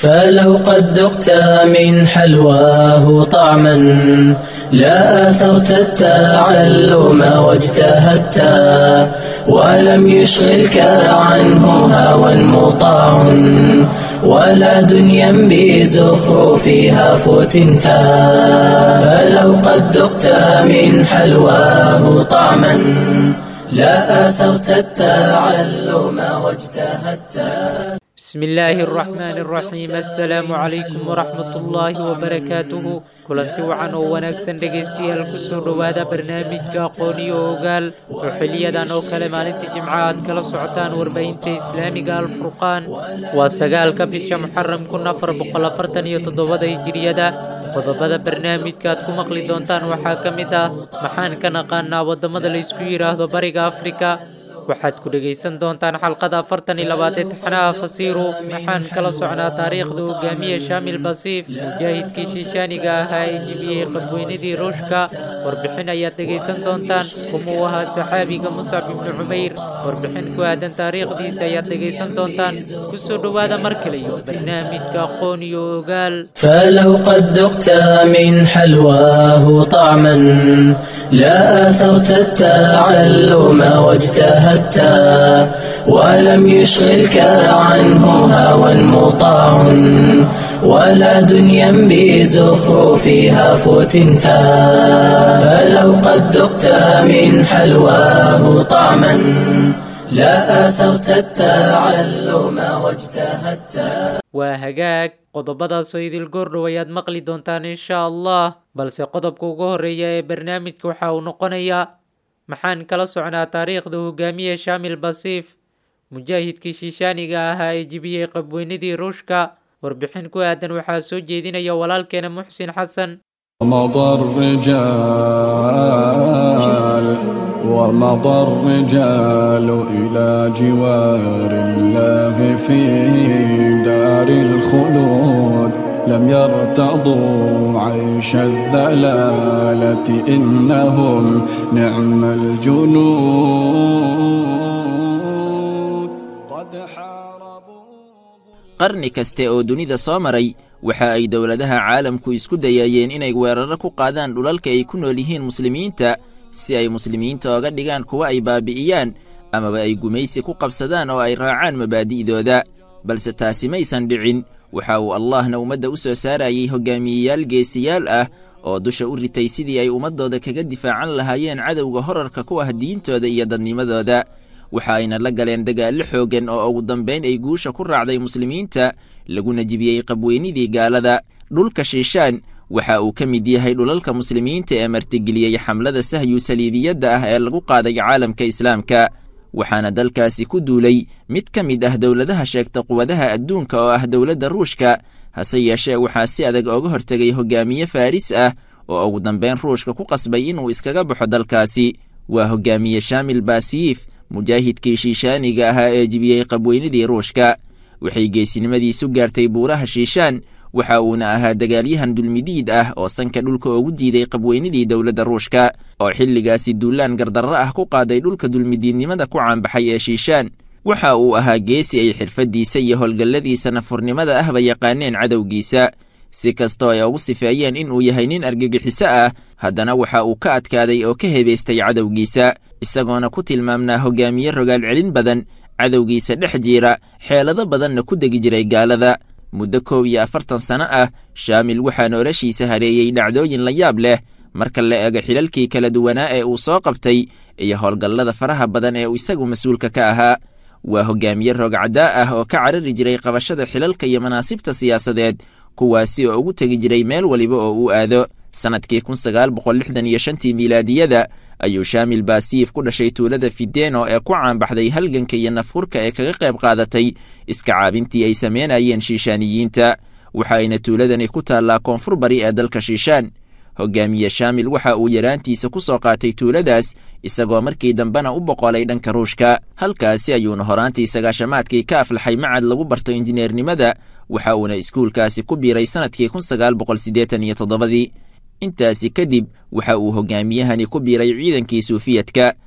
فلو قد ذقت من حلواه طعما لا أثرت التعلم واجتهدت ولم يشغلك عنه هوى مطاع ولا دنيا بزخرفها فتنتا فلو قد ذقت من حلواه طعما لا أثرت التعلم واجتهدت بسم الله الرحمن الرحيم السلام عليكم ورحمة الله وبركاته kulanti wacan oo wanaagsan dhegaystayaal kusoo dhowaada barnaamijka aqooniyo ogaal oo xiliyadan oo kale maalinta jimca aad kala socotaan warbaahinta islaamiga alfurqaan waa sagaalka bisha muxaram kun afar boqol afartan iyo toddobada hijiriyada qodobada barnaamijka aad ku maqli doontaan waxaa ka mid ah maxaan ka naqaanaa waddamada la isku yidhaahdo bariga afrika waxaad ku dhegaysan doontaan xalqada afartan iyo labaad ee taxnaha fasiiru maxaan kala socnaa taariikhda hogaamiye shaamil basiif mujaahidkii shiishaaniga ahaa ee jibiyey qadweynadii ruushka warbixin ayaad dhegaysan doontaan kumuu ahaa saxaabiga muscab ibnu cumayr warbixin ku aadan taariikhdiisa ayaad dhegaysan doontaan kusoo dhowaada mar kale iyo barnaamijka aqoon iyo ogaal فلو قد ذقت من حلواه طعما لا أثرت التعلم واجتهدت ولم يشغلك عنه هوى مطاع ولا دنيا بزخرفها فتنتا فلو قد ذقت من حلواه طعما لا أثرت التعلم واجتهدت waa hagaag qodobadaasoo idil goordhow ayaad maqli doontaan insha allah balse qodobka ugu horeeya ee barnaamijka waxa uu noqonayaa maxaan kala socnaa taariikhda hogaamiye shaamil basiif mujaahidkii shiishaaniga ahaa ee jibiyey qabweynadii ruushka warbixin ku aadan waxaa soo jeedinaya walaalkeena muxsin xasan ومضى الرجال ومضى الرجال إلى جوار الله في دار الخلود لم يرتضوا عيش الذلالة إنهم نعم الجنود قد حاربوا qarni kaste oo dunida soo maray waxa ay dowladaha caalamku isku dayayeen inay weeraro ku qaadaan dhulalka ay ku nool yihiin muslimiinta si ay muslimiinta oga dhigaan kuwa ay baabi'iyaan amaba ay gumaysi ku qabsadaan oo ay raacaan mabaadi'dooda balse taasi maysan dhicin waxa uu allahna ummadda u soo saarayey hoggaamiyeyaal geesiyaal ah oo dusha u ritay sidii ay ummaddooda kaga difaacan lahaayeen cadowga horarka ku ah diintooda iyo dadnimadooda waxa ayna la galeen dagaallo xooggan oo ugu dambayn ay guusha ku raacday muslimiinta laguna jibiyey qabweynidii gaalada dhulka shiishaan waxa uu ka mid yahay dhulalka muslimiinta ee martigeliyey xamlada sahyu saliibiyadda ah ee lagu qaaday caalamka islaamka waxaana dalkaasi ku duulay mid ka mid ah dowladaha sheegta quwadaha adduunka oo ah dowladda ruushka hase yeeshee waxaa si adag ooga hortegay hogaamiye faaris ah oo ugu dambayn ruushka ku qasbay inuu iskaga baxo dalkaasi waa hogaamiye shaamil baasiif mujaahidkii shiishaaniga ahaa ee jibiyey qabweynadii ruushka waxay geesinimadiisu gaartay buuraha shiishaan waxa uuna ahaa dagaalyahan dulmidiid ah oo sanka dhulka ugu diiday qabweynadii dowladda ruushka oo xilligaasi duulaan gardarro ah ku qaaday dhulka dulmidiidnimada ku caanbaxay ee shiishaan waxa uu ahaa geesi ay xirfaddiisa iyo howlgalladiisa nafurnimada ahba yaqaaneen cadowgiisa si kastoo ay ugu sifeeyeen inuu yahay nin argagixiso ah haddana waxa uu ka adkaaday oo ka hebaystay cadowgiisa isagoona ku tilmaamnaa hogaamiye rogaal celin badan cadowgiisa dhex jiira xeelado badanna ku degi jiray gaalada muddo koob iyo afartan sano ah shaamil waxaa noloshiisa hareeyey dhacdooyin la yaab leh marka la eego xilalkii kala duwanaa ee uu soo qabtay iyo howlgallada faraha badan ee uu isagu mas-uulka ka ahaa waa hogaamiye roogcaddaa ah oo ka carari jiray qabashada xilalka iyo manaasibta siyaasadeed kuwaasi oo ugu tegi jiray meel waliba oo uu aado sannadkii kun sagaal boqol lixdan iyo shantii miilaadiyada ayuu shaamil baasiif ku dhashay tuulada fideno ee ku caanbaxday halganka iyo nafhurka ee kaga qayb qaadatay iska caabintii ay sameynayeen shiishaaniyiinta waxa ayna tuuladani ku taallaa koonfur bari ee dalka shiishaan hogaamiye shaamil waxa uu yaraantiisa ku soo qaatay tuuladaas isagoo markii dambena u boqolay dhanka ruushka halkaasi ayuuna horaantii sagaashamaadkii ka aflaxay macad lagu barto injineernimada waxa uuna iskuulkaasi ku biiray sannadkii kun sagaal boqol siddeetan iyo toddobadii intaasi kadib waxa uu hogaamiyahani ku biiray ciidankii suufiyadka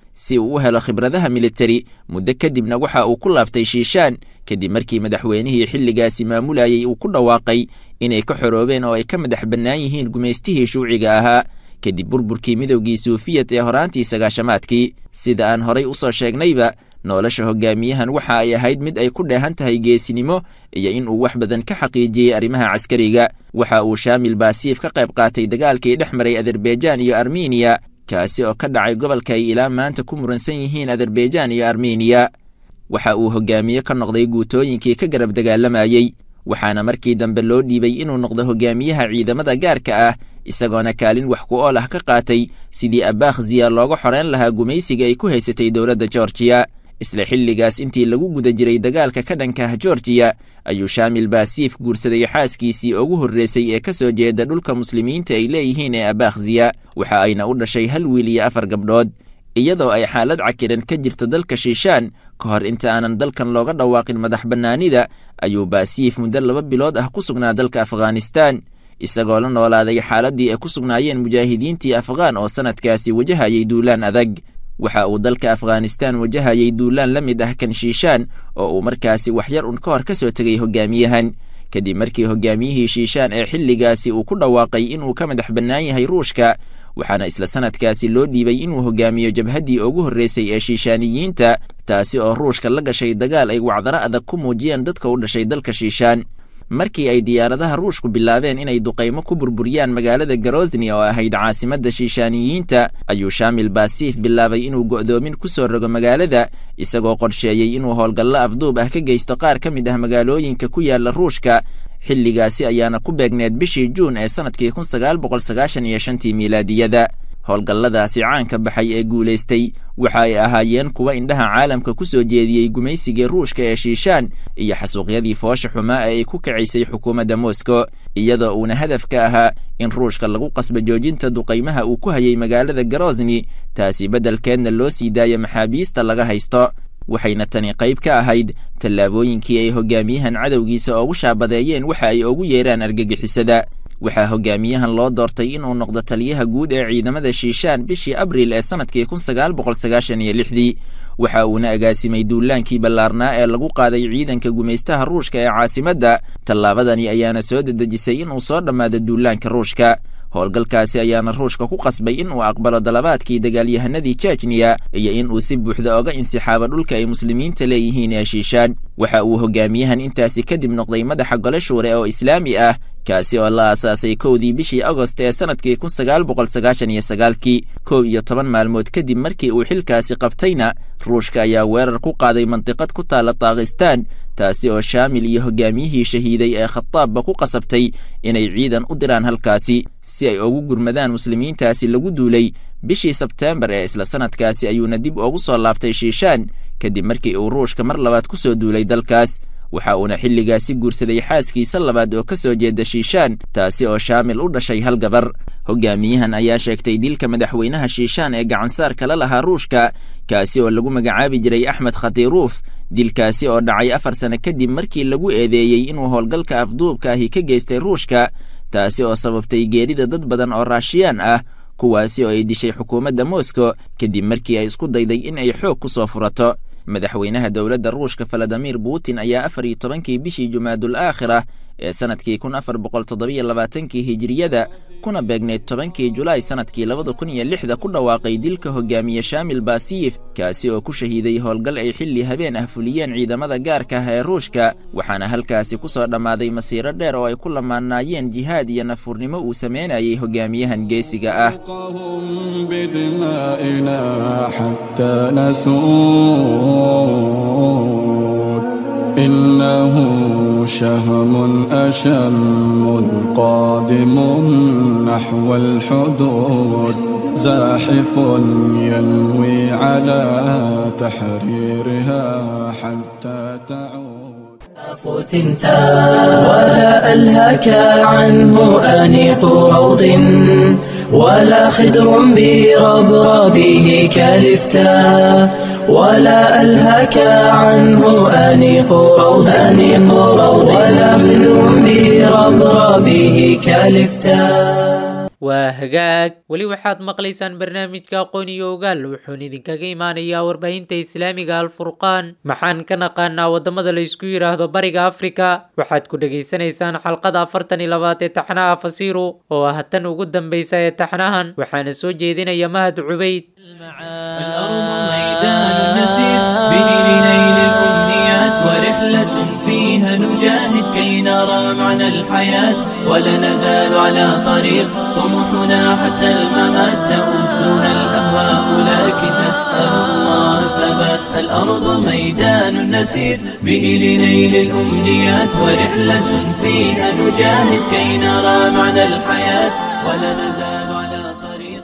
si uu u helo khibradaha militari muddo kadibna waxa uu ku laabtay shiishaan kadib markii madaxweynihii xilligaasi maamulayay uu ku dhawaaqay inay ka xoroobeen oo ay ka madax bannaan yihiin gumaystihii shuuciga ahaa kadib burburkii midowgii suufiyad ee horaantii sagaashamaadkii sida aan horay u soo sheegnayba nolosha hogaamiyahan waxa ay ahayd mid ay ku dheehan tahay geesinimo iyo in uu wax badan ka xaqiijiyey arrimaha caskariga waxa uu shaamil baasiif ka qayb qaatay dagaalkii dhex maray azerbaijan iyo armeniya kaasi oo ka dhacay gobolka ay ilaa maanta ku muransan yihiin azerbaijan iyo armeniya waxa uu hogaamiye ka noqday guutooyinkii ka garab dagaalamayey waxaana markii dambe loo dhiibay inuu noqdo hogaamiyaha ciidamada gaarka ah isagoona kaalin wax ku ool ah ka qaatay sidii abakhziya looga xoreyn lahaa gumaysiga ay ku haysatay dowladda georgiya isla xilligaas intii lagu guda jiray dagaalka ka dhanka ah georgiya ayuu shaamil baasiif guursaday xaaskiisii ugu horreysay ee ka soo jeeda dhulka muslimiinta ay leeyihiin ee abakhziya waxa ayna u dhashay hal wiil iyo afar gabdhood iyadoo ay xaalad cakiran ka jirto dalka shiishaan ka hor inta aanan dalkan looga dhawaaqin madax bannaanida ayuu baasiif muddo laba bilood ah ku sugnaa dalka afghanistaan isagoo la noolaaday xaaladdii ay ku sugnaayeen mujaahidiintii afghaan oo sannadkaasi wajahayay duulaan adag waxa uu dalka afghanistaan wajahayay duulaan la mid ah kan shiishaan oo uu markaasi waxyar un ka hor ka soo tegay hogaamiyahan kadib markii hogaamiyihii shiishaan ee xilligaasi uu ku dhawaaqay inuu ka madax bannaan yahay ruushka waxaana isla sannadkaasi loo dhiibay inuu hogaamiyo jabhaddii ugu horreysay ee shiishaaniyiinta taasi oo ruushka la gashay dagaal ay wacdaro adag ku muujiyeen dadka u dhashay dalka shiishaan markii ay diyaaradaha ruushku bilaabeen inay duqaymo ku burburiyaan magaalada garosni oo ahayd caasimadda shiishaaniyiinta ayuu shaamil baasiif bilaabay inuu go'doomin ku soo rogo magaalada isagoo qorsheeyey inuu howlgallo afduub ah ka geysto qaar ka mid ah magaalooyinka ku yaala ruushka xilligaasi ayaana ku beegneed bishii juun ee sannadkii kun sagaal boqol sagaashan iyo shantii miilaadiyada howlgalladaasi caanka baxay ee guulaystay waxa ay ahaayeen kuwa indhaha caalamka ku soo jeediyey gumaysigii ruushka ee shiishaan iyo xasuuqyadii foosha xumaa ee ay ku kacisay xukuumadda moskow iyadoo uuna hadaf ka ahaa in ruushka lagu qasbo joojinta duqaymaha uu ku hayay magaalada garosni taasi beddelkeedna loo sii daayo maxaabiista laga haysto waxayna tani qayb ka ahayd tallaabooyinkii ay hogaamiyahan cadowgiisa ugu shaabadeeyeen waxa ay ugu yeeraan argagixisada waxaa hogaamiyahan loo doortay inuu noqdo taliyaha guud ee ciidamada shiishaan bishii abriil ee sannadkii kun sagaal boqol sagaashan iyo lixdii waxa uuna agaasimay duulaankii ballaarnaa ee lagu qaaday ciidanka gumaystaha ruushka ee caasimadda tallaabadani ayaana soo dedejisay inuu soo dhammaado duulaanka ruushka howlgalkaasi ayaana ruushka ku qasbay in uu aqbalo dalabaadkii dagaalyahanadii jejniya iyo in uu si buuxda oga insixaabo dhulka ay muslimiinta leeyihiin ee shiishaan waxa uu hogaamiyahan intaasi kadib noqday madaxa gole shuure oo islaami ah kaasi oo la aasaasay kowdii bishii agost ee sannadkii kun sagaal boqol sagaashan iyo sagaalkii kow iyo toban maalmood kadib markii uu xilkaasi qabtayna ruushka ayaa weerar ku qaaday mandiqad ku taala daakhistaan taasi oo shaamil iyo hogaamiyihii shahiiday ee khataabba ku qasabtay inay ciidan u diraan halkaasi si ay ugu gurmadaan muslimiintaasi lagu duulay bishii sebteembar ee isla sannadkaasi ayuuna dib ugu soo laabtay shiishaan kadib markii uu ruushka mar labaad ku soo duulay dalkaas waxa uuna xilligaasi guursaday xaaskiisa labaad oo ka soo jeeda shiishaan taasi oo shaamil u dhashay hal gabar hogaamiyahan ayaa sheegtay dilka madaxweynaha shiishaan ee gacansaar kala lahaa ruushka kaasi oo lagu magacaabi jiray axmed khatiruuf dilkaasi oo dhacay afar sano kadib markii lagu eedeeyey inuu howlgalka afduubka ahi ka geystay ruushka taasi oo sababtay geerida dad badan oo raashiyaan ah kuwaasi oo ay dishay xukuumadda moskow kadib markii ay isku dayday in ay xoog ku soo furato madaxweynaha dowladda ruushka valadimir putin ayaa afar iyo tobankii bishii jumaadul aakhira ee sannadkii kun afar boqol toddobiyo labaatankii hijiriyada kuna beegneyd tobankii julaay sannadkii labada kun iyo lixda ku dhawaaqay dilka hogaamiye shaamil baasiyif kaasi oo ku shahiiday howlgal ay xilli habeen ah fuliyeen ciidamada gaarka ah ee ruushka waxaana halkaasi ku soo dhammaaday masiiro dheer oo ay ku lamaanaayeen jihaad iyo nafuurnimo uu sameynayay hogaamiyahan geesiga ah بدمائنا حتى نسود إنه شهم أشم قادم نحو الحدود زاحف ينوي على تحريرها حتى تعود فتنتا ولا ألهك عنه أنيق روض ولا خدر بربربه كالفتا ولا ألهك عنه أنيق روض أنيق روض ولا خدر بربربه كالفتا waa hagaag weli waxaad maqlaysaan barnaamijka aqoon iyo ogaal wuxuuna idinkaga imaanayaa warbaahinta islaamiga alfurqaan maxaan ka naqaanaa waddamada la isku yidhaahdo bariga afrika waxaad ku dhegaysanaysaan xalqada afartan iyo labaad ee taxnaha fasiru oo ah tan ugu dambaysa ee taxnahan waxaana soo jeedinaya mahad cubayd الأرض ميدان نسير به لنيل الأمنيات ورحلة فيها نجاهد كي نرى معنى الحياة ولا نزال على طريق طموحنا حتى الممات تؤذنا الأهواء لكن نسأل الله ثبات الأرض ميدان نسير به لنيل الأمنيات ورحلة فيها نجاهد كي نرى معنى الحياة ولا نزال على طريق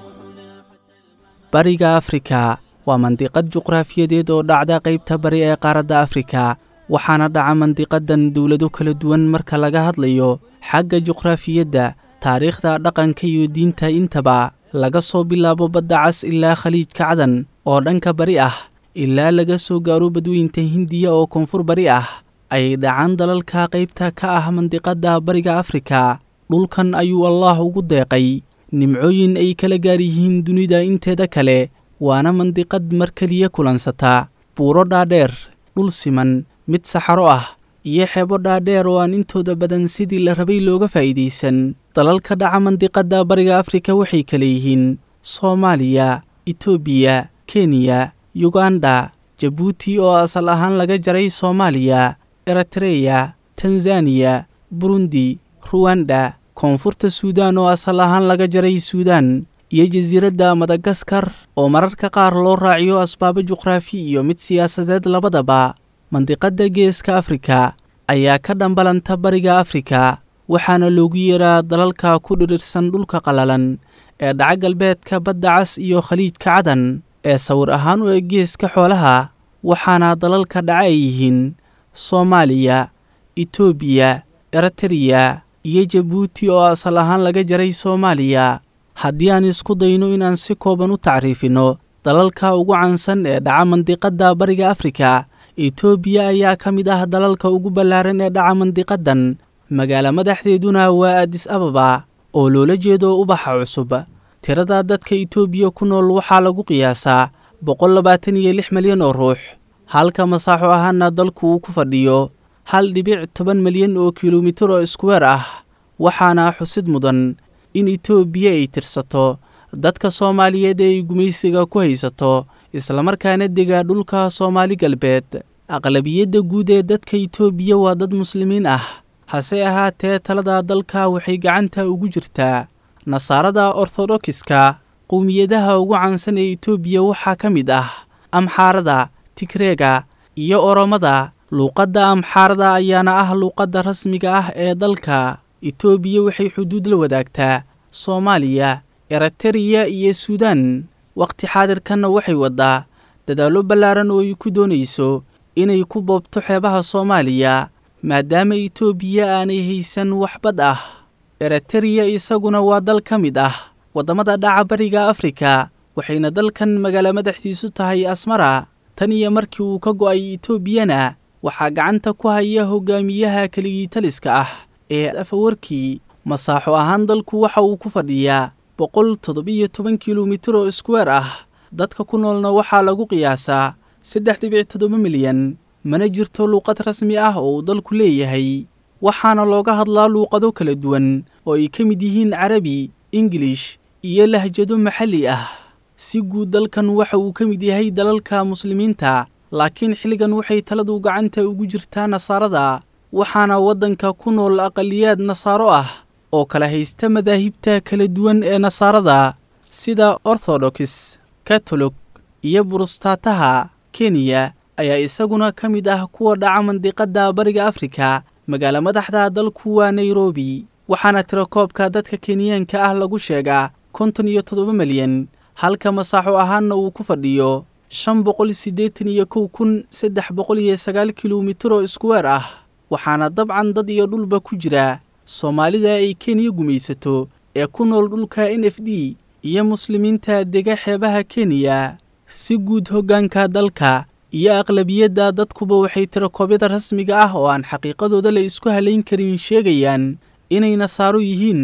bariga afrika waa mandiqad juqraafiyadeed oo dhacda qaybta bari ee qaaradda afrika waxaana dhaca mandiqadan dowlado kala duwan marka laga hadlayo xagga juqraafiyadda taariikhda dhaqanka iyo diinta intaba laga soo bilaabo badda cas ilaa khaliijka cadan oo dhanka bari ah ilaa laga soo gaaro badweynta hindiya oo koonfur bari ah ayay dhacaan dalalka qaybta ka ah mandiqadda bariga afrika dhulkan ayuu allaah ugu deeqay nimcooyin ay kala gaar yihiin dunida inteeda kale waana mandiqad mar keliya kulansata buuro dhaadheer dhul siman mid saxaro ah iyo xeebo dhaadheer oo aan intooda badan sidii la rabay looga faa'iidaysan dalalka dhaca mandiqadda bariga afrika waxay kale yihiin soomaaliya etoobiya kenya yuganda jabuuti oo asal ahaan laga jaray soomaaliya eritreya tanzaniya burundi ruwanda koonfurta suudaan oo asal ahaan laga jaray suudaan iyo jasiiradda madagaskar oo mararka qaar loo raaciyo asbaabo juqraafi iyo mid siyaasadeed labadaba mandiqadda geeska afrika ayaa ka dhambalanta bariga afrika waxaana loogu yeeraa dalalka ku dhirirsan dhulka qalalan ee dhaca galbeedka badda cas iyo khaliijka cadan ee sawir ahaan u eg geeska xoolaha waxaana dalalka dhaca ay yihiin soomaaliya etoobiya eritreya iyo jabuuti oo asal ahaan laga jaray soomaaliya haddii aan isku dayno inaan si kooban u tacriifinno dalalka ugu caansan ee dhaca mandiqadda bariga afrika etoobiya ayaa ka mid ah dalalka ugu ballaaran ee dhaca mandiqadan magaalo madaxdeeduna waa adis ababa oo loola jeedo ubaxa cusub tirada dadka etoobiya ku nool waxaa lagu qiyaasaa boqol labaatan iyo lix milyan oo ruux halka masaaxo ahaana dalku uu ku fadhiyo hal dhibic toban milyan oo kilomitir oo iskuweer ah waxaana xusid mudan in etoobiya ay tirsato dadka soomaaliyeed ee ay gumaysiga ku haysato islamarkaana dega dhulka soomaali galbeed aqlabiyadda guud ee dadka etoobiya waa dad muslimiin ah hase ahaatee talada dalka waxay gacanta ugu jirtaa nasaarada orthodokiska qowmiyadaha ugu caansan ee etoobiya waxaa ka mid ah amxaarada tigreega iyo oromada luuqadda amxaarada ayaana ah luuqadda rasmiga ah ee dalka etoobiya waxay xuduud la wadaagtaa soomaaliya eritreya iyo suudaan wakhti xaadirkanna waxay waddaa dadaallo ballaaran oo ay ku doonayso inay ku boobto xeebaha soomaaliya maadaama etoobiya aanay haysan waxbad ah eritreya isaguna waa dal ka mid ah waddamada dhaca bariga afrika waxayna dalkan magaalo madaxdiisu tahay asmara tan iyo markii uu ka go'ay etoobiyana waxaa gacanta ku haya hogaamiyaha keligii taliska ah ee afawarkii masaaxo ahaan dalku waxa uu ku fadhiyaa boqol toddobiyo toban kilomitir oo iskuweer ah dadka ku noolna waxaa lagu qiyaasaa saddex dhibic toddoba milyan mana jirto luuqad rasmi ah oo uu dalku leeyahay waxaana looga hadlaa luuqado kala duwan oo ay ka mid yihiin carabi ingilish iyo lahjado maxalli ah si guud dalkan waxa uu ka mid yahay dalalka muslimiinta laakiin xilligan waxay taladu gacanta ugu jirtaa nasaarada waxaana waddanka ku nool aqaliyaad nasaaro ah oo kala haysta madaahibta kala duwan ee nasaarada sida orthodox katolog iyo burustaataha kenya ayaa isaguna ka mid ah kuwa dhaca mandiqadda bariga afrika magaalo madaxda dalku waa nairobi waxaana tirakoobka dadka kenyaanka ah lagu sheegaa konton iyo toddoba milyan halka masaaxo ahaanna uu ku fadhiyo shan boqol siddeetan iyo kow kun saddex boqol iyo sagaal kilomitir oo iskuweer ah waxaana dabcan dad iyo dhulba ku jira soomaalida ay kenya gumaysato ee ku nool dhulka n f d iyo muslimiinta dega xeebaha kenya si guud hoggaanka dalka iyo aqlabiyadda dadkuba waxay tirakoobyada rasmiga ah oo aan xaqiiqadooda la isku halayn karin sheegayaan inay nasaaro yihiin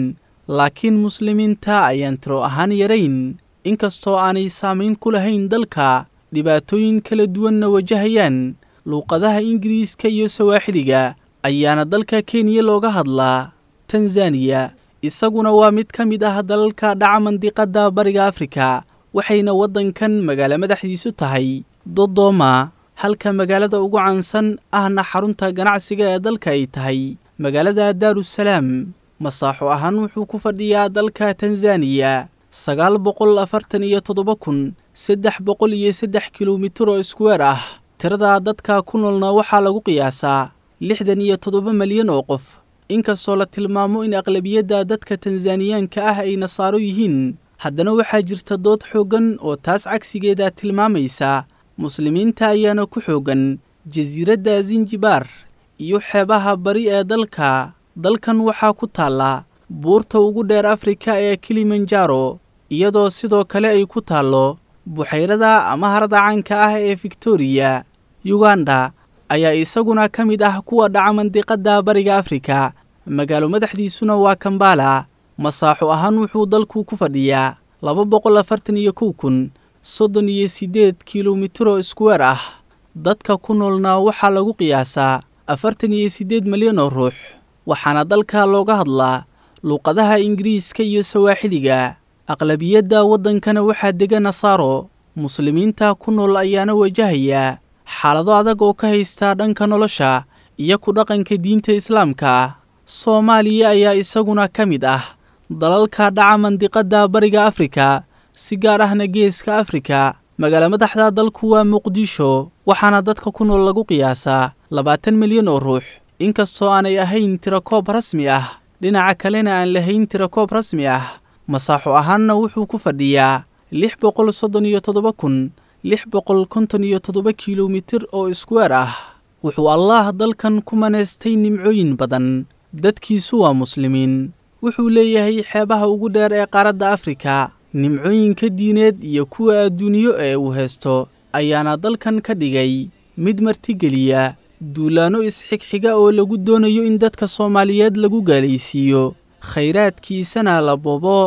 laakiin muslimiinta ayaan tiro ahaan yarayn inkastoo aanay saamayn ku lahayn dalka dhibaatooyin kala duwanna wajahayaan luuqadaha ingiriiska iyo sawaaxiliga ayaana dalka kenya looga hadlaa tanzaniya isaguna waa mid ka mid ah dalalka dhaca mandiqadda bariga afrika waxayna waddankan magaalo madaxdiisu tahay dodoma halka magaalada ugu caansan ahna xarunta ganacsiga ee dalka ay tahay magaalada daarusalaam masaaxo ahaan wuxuu ku fadhiyaa dalka tanzaniya sagaal boqol afartan iyo toddoba kun saddex boqol iyo saddex kilomitir oo iskuweer ah tirada dadka ku noolna waxaa lagu qiyaasaa lixdan iyo toddoba malyan oo qof inkastoo la tilmaamo in aqlabiyadda dadka tanzaniyaanka ah ay nasaaro yihiin haddana waxaa jirta dood xooggan oo taas cagsigeeda tilmaamaysa muslimiinta ayaana ku xooggan jasiiradda sinjibaar iyo xeebaha bari ee dalka dalkan waxaa ku taalla buurta ugu dheer afrika ee kilimanjaro iyadoo sidoo kale ay ku taallo buxayrada ama harada caanka ah ee victoriya yuganda ayaa isaguna ka mid ah kuwa dhaca mandiqadda bariga afrika magaalo madaxdiisuna waa kambala masaaxo ahaan wuxuu dalku ku fadhiyaa laba boqol afartan iyo kow kun soddon iyo siddeed kilomitiro iskuweer ah dadka ku noolna waxaa lagu qiyaasaa afartan iyo siddeed malyan oo ruux waxaana dalka looga hadlaa luuqadaha ingiriiska iyo sawaaxiliga aqlabiyadda waddankana waxaa dega nasaaro muslimiinta ku nool ayaana wajahaya xaalado adag oo ka haysta dhanka nolosha iyo ku dhaqanka diinta islaamka soomaaliya ayaa isaguna ka mid ah dalalka dhaca mandiqadda bariga afrika si gaar ahna geeska afrika magaalo madaxda dalku waa muqdisho waxaana dadka ku nool lagu qiyaasaa labaatan milyan oo ruux inkastoo aanay ahayn tirakoob rasmi ah dhinaca kalena aan lahayn tirakoob rasmi ah masaaxo ahaanna wuxuu ku fadhiyaa lix boqol soddon iyo toddoba kun lix boqol konton iyo toddoba kilomitir oo iskuweer ah wuxuu allaah dalkan ku manaystay nimcooyin badan dadkiisu waa muslimiin wuxuu leeyahay xeebaha ugu dheer ee qaaradda afrika nimcooyinka diineed iyo kuwa adduunyo ee uu haysto ayaana dalkan ka dhigay mid martigeliya duulaanno isxigxiga oo lagu doonayo in dadka soomaaliyeed lagu gaalaysiiyo khayraadkiisana la bobo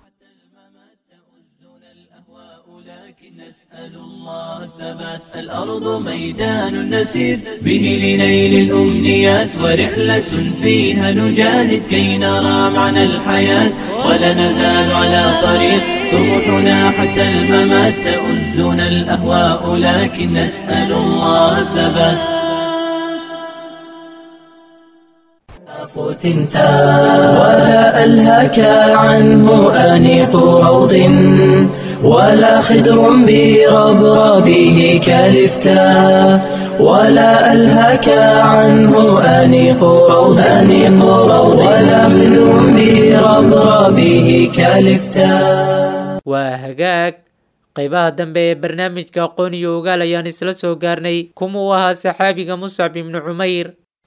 الأرض ميدان نسير به لنيل الأمنيات ورحلة فيها نجاهد كي نرى معنى الحياة ولا نزال على طريق طموحنا حتى الممات تؤزنا الأهواء لكن نسأل الله الثبات فتنتا ولا ألهك عنه أنيق روض ولا خدر بربربه كلفتا ولا ألهك عنه أنيق روض أنيق روض ولا خدر بربربه كلفتا waa hagaag qaybaha dambe ee barnaamijka aqoon iyo ogaal ayaan isla soo gaarnay kumuu ahaa saxaabiga muscab ibnu cumayr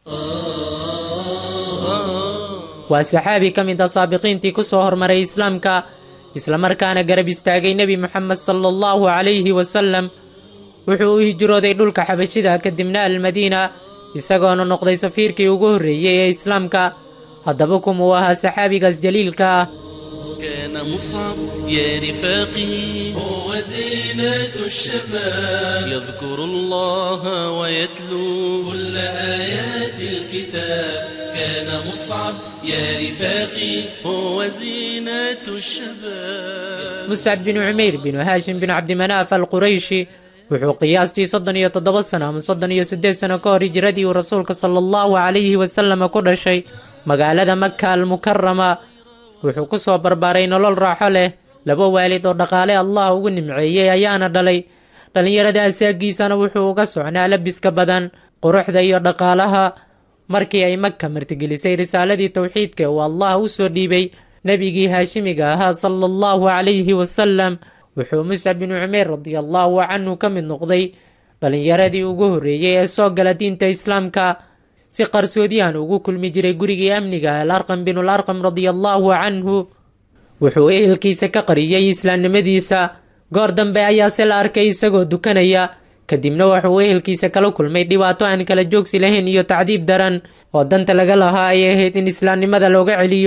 waa saxaabi ka mid ah saabiqiintii ku soo hormaray islaamka islamarkaana garab istaagay nebi moxamed sala allahu calayhi wasalam wuxuu u hijrooday dhulka xabashida kadibna almadiina isagoona noqday safiirkii ugu horreeyey ee islaamka haddaba kumuu ahaa saxaabigaas jaliilka ah كان مصعب يا رفاقي هو زينة الشباب يذكر الله ويتلو كل آيات الكتاب كان مصعب يا رفاقي هو زينة الشباب muscab binu cumayr binu haashim binu cabdimanaaf alqurayshi wuxuu qiyaastii soddon iyo toddoba sano ama soddon iyo siddeed sano ka hor hijradii uu rasuulka sala allahu calayhi wasalama ku dhashay magaalada maka almukarama wuxuu ku soo barbaaray nolol raaxo leh laba waalid oo dhaqaale allah ugu nimceeyey ayaana dhalay dhallinyarada asaagiisana wuxuu uga socnaa labiska badan quruxda iyo dhaqaalaha markii ay maka martigelisay risaaladii towxiidka uu allah u soo dhiibay nebigii haashimiga ahaa sala allahu calayhi wasalam wuxuu muscab binu cumeer radiallahu canhu ka mid noqday dhallinyaradii ugu horreeyey ee soo gala diinta islaamka si qarsoodiyahan ugu kulmi jiray gurigii amniga alarqam binu larqam radiallahu canhu wuxuu ehelkiisa ka qariyey islaamnimadiisa goor dambe ayaase la arkay isagoo dukanaya kadibna wuxuu ehelkiisa kala kulmay dhibaato aan kala joogsi lahayn iyo tacdiib daran oo danta laga lahaa ay ahayd in islaamnimada looga celiyo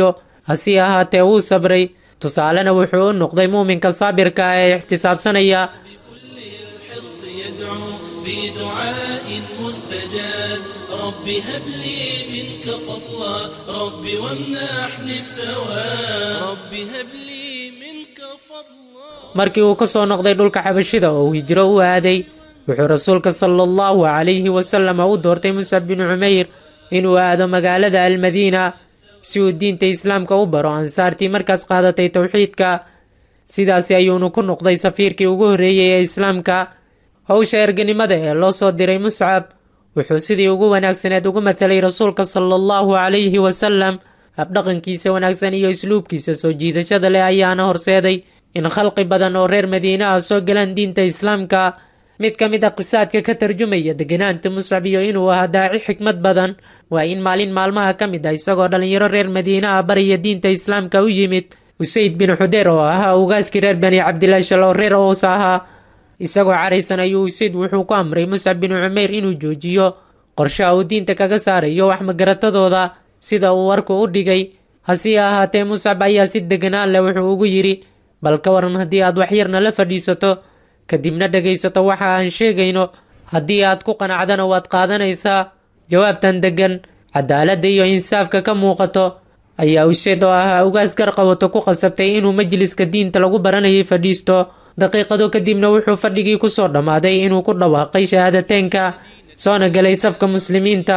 hase ahaatee wuu sabray tusaalena wuxuu u noqday muuminka saabirka ah ee ixtisaabsanaya الحرص يدعو بدعاء مستجاب رب هب لي منك فضلا رب وامنحني الثواب رب هب لي منك فضلا markii uu ka soo noqday dhulka xabashida oo uu hijro u aaday wuxuu rasuulka sala allahu calayhi wasalam u doortay musab binu cumeyr inuu aado magaalada almadiina si uu diinta islaamka u baro ansaartii markaas qaadatay towxiidka sidaasi ayuunu ku noqday safiirkii ugu horreeyey ee islaamka howsha erganimada ee loo soo diray muscab wuxuu sidii ugu wanaagsaneed ugu mathalay rasuulka sala allahu calayhi wasalam habdhaqankiisa wanaagsan iyo isluubkiisa soo jiidashada leh ayaana horseeday in khalqi badan oo reer madiine ah soo galaan diinta islaamka mid ka mid a qisaadka ka tarjumaya deganaanta muscab iyo inuu ahaa daaci xikmad badan waa in maalin maalmaha ka mid ah isagoo dhallinyaro reer madiine ah baraya diinta islaamka u yimid usayd bin xudeer oo ahaa ugaaskii reer bani cabdilaashal oo reer ows ahaa isagoo caraysan ayuu usayd wuxuu ku amray muscab bin cumeyr inuu joojiyo qorshaha uu diinta kaga saarayo wax magaratadooda sida uu warku u dhigay hase ahaatee muscab ayaa si deganaan leh wuxuu ugu yidhi bal ka waran haddii aad waxyarna la fadhiisato kadibna dhegaysato waxa aan sheegayno haddii aad ku qanacdana waad qaadanaysaa jawaabtan deggan cadaaladda iyo insaafka ka muuqato ayaa useed oo ahaa ugaas garqabato ku qasabtay inuu majliska diinta lagu baranayay fadhiisto daqiiqado kadibna wuxuu fadhigii kusoo dhammaaday inuu ku dhawaaqay shahaadateynka soona galay safka muslimiinta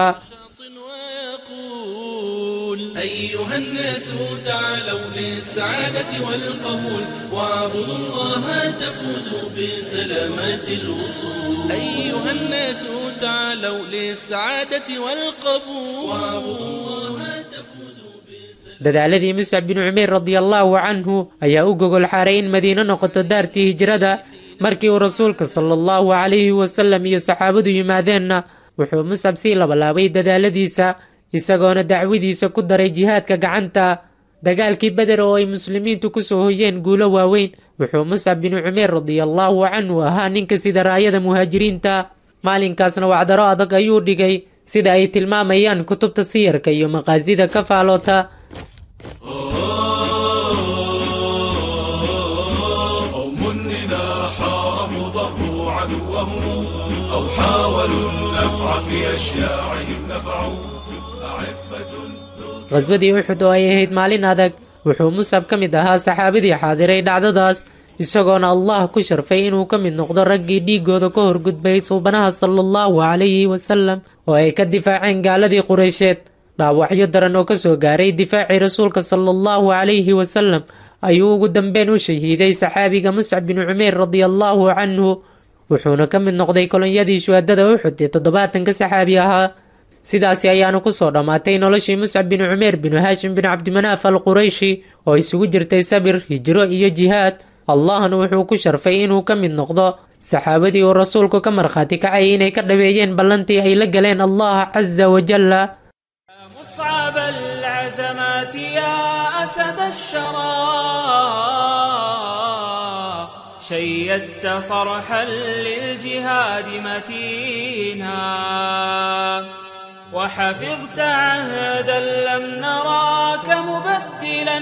ويقول أيها الناس تعالوا للسعادة والقبول واعبدوا الله تفوزوا بسلامات الوصول أيها الناس تعالوا للسعادة والقبول واعبدوا الله تفوزوا dadaaladii muscab bin cumeer radiallaahu canhu ayaa u gogol xaaray in madiino noqoto daartii hijrada markii uu rasuulka sala allahu calayhi wasalam iyo saxaabadu yimaadeenna wuxuu muscab sii labalaabay dadaaladiisa isagoona dacwadiisa ku daray jihaadka gacanta dagaalkii beder oo ay muslimiintu kusoo hoyeen guulo waaweyn wuxuu muscab bin cumeer radiallaahu canhu ahaa ninka sida raayada muhaajiriinta maalinkaasna wacdaro adag ayuu dhigay sida ay tilmaamayaan kutubta siyarka iyo maqaasida ka faaloota قوم إذا حاربوا ضربوا عدوهم أو حاولوا النفع في أشياعهم نفعوا أعفة qhaswadii uxud oo ay ahayd maalin adag wuxuu musab ka mid ahaa saxaabadii xaadiray dhacdadaas isagoona allah ku sharfay inuu ka mid noqdo raggii dhiigooda ka horgudbay suubanaha sala allahu calayhi wasalam oo ay ka difaaceen gaaladii qureysheed dhaawacyo daran oo kasoo gaaray difaacii rasuulka sala allahu calayhi wasalam ayuu ugu dambeyn u shahiiday saxaabiga muscab bin cumeer radiallaahu canhu wuxuuna ka mid noqday kolonyadii shuhadada uxud ee toddobaatanka saxaabi ahaa sidaasi ayaana kusoo dhammaatay noloshii muscab bin cumeer binu haashim bin cabdimanaaf al qurayshi oo isugu jirtay sabir hijro iyo jihaad allahna wuxuu ku sharfay inuu ka mid noqdo saxaabadii uu rasuulku ka markhaati kacay inay ka dhaweeyeen ballantii ay la galeen allah casa wajalla مصعب العزمات يا أسد الشرى شيدت صرحا للجهاد متينا وحفظت عهدا لم نراك مبدلا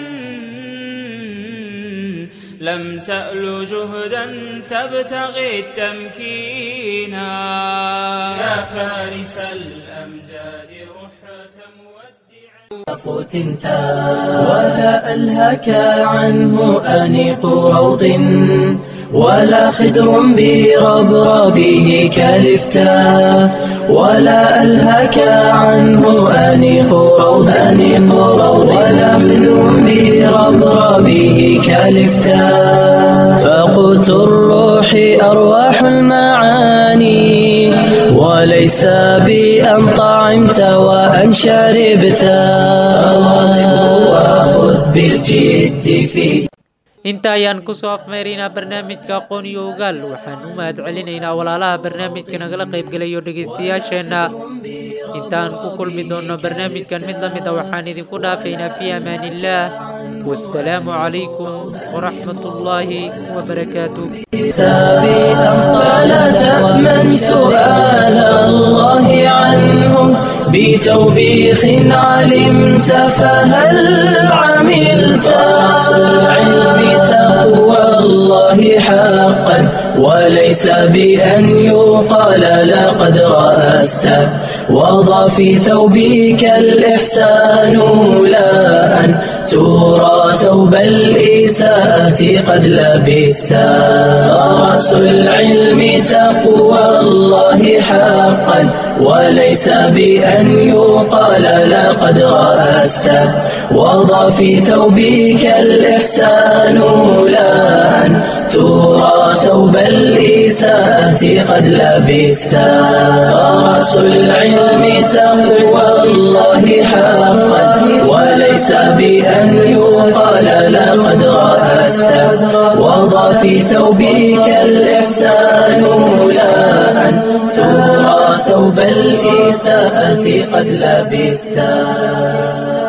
لم تأل جهدا تبتغي التمكينا يا فارس الأمجاد رحة مودعا فتنتا ولا ألهك عنه أنيق روض ولا خدر بربربه كالفتا ولا ألهك عنه أنيق روض أنيق روض ولا خدر بربربه كالفتا فقوت الروح أرواح المعاني وليس بأن طعمت وأن شربت وخذ بالجد فيه inta ayaan kusoo afmeeraynaa barnaamijka aqoon iyo ogaal waxaan u mahad celinaynaa walaalaha barnaamijka nagala qaybgelayo dhegaystayaasheenna intaan ku kulmi doonno barnaamijkan mid la mid a waxaan idinku dhaafaynaa fii amaan illaah wassalaamu calaykum waraxmat ullaahi wabarakaatuh سابقا فلا تأمن سؤال الله عنهم بتوبيخ علمت فهل عملت العلم تقوى الله حقا وليس بأن يقال لقد رأست وضع في ثوبك الإحسان لا أن ترى ثوب الإساءة قد لبست فرس العلم تقوى الله حقا وليس بأن يقال لقد رأست وضع في ثوبك الإحسان لا أن ترى ثوب الإساءة قد لبست فرس العلم تقوى الله حقا وليس بأن يقال لقد رأست وضع في ثوبك الإحسان لا أن ترى ثوب الإساءة قد لبست